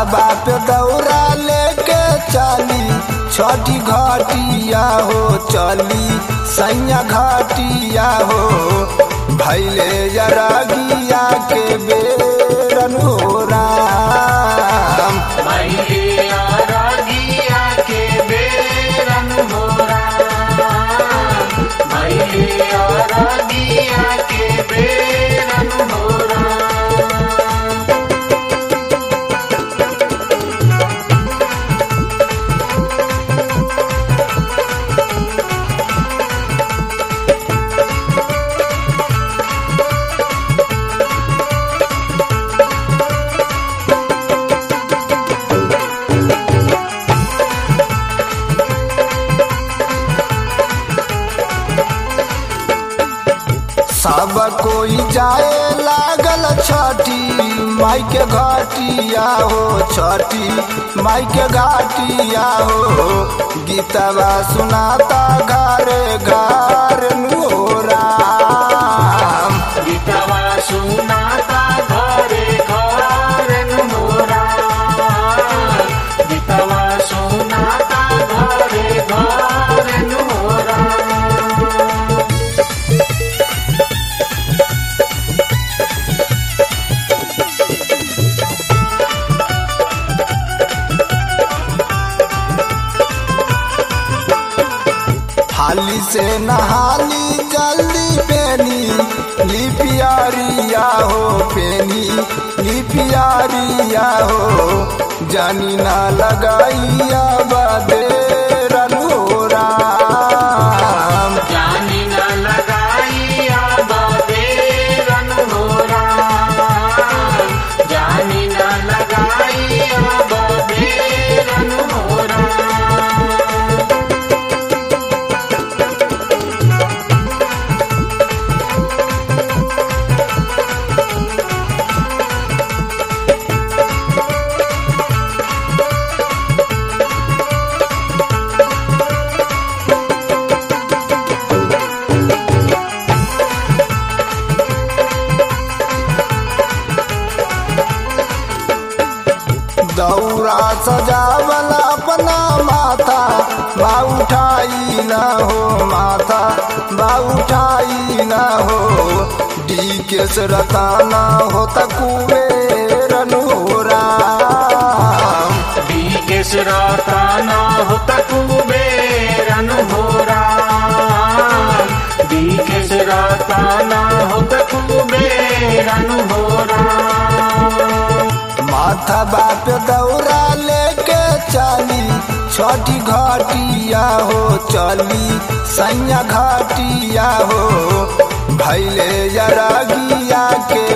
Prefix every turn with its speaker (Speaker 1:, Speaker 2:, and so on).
Speaker 1: माथा बाप दौरा लेके चली छठी घाटिया हो चली सैया घाटिया हो भैले जरागिया के बेरन हो राम
Speaker 2: मैया रागिया के बेरन हो राम मैया रागिया के बेरन हो राम
Speaker 1: सब कोई जाए लागल छठी माई के घाटिया हो छठी माई के घाटिया हो गीतवा सुनाता घरे घर हो राम
Speaker 2: गीतवा सुनाता घरे घरन हो राम गीतवा सुनाता घरे घरन हो राम
Speaker 1: हाली से नहाली जल्दी पेनी लिपियारिया हो पेनी लिपियारिया हो जानी ना लगाइया बदे हो राम
Speaker 2: जानी न लगाइया बदेरन हो राम जानी न लगाइया बदेरन हो राम
Speaker 1: दौरा सजावल अपना माथा बा उठाई न हो माथा बा उठाई न हो डी के रताना हो तकुबेरन हो राम
Speaker 2: बीकेश रताना हो तकुबेरन हो राम बीकेश रताना हो तकुबेरन हो राम
Speaker 1: माथा बाप दौरा लेके चली छठी घाटिया हो चली सैया घाटिया हो भैले जरागिया के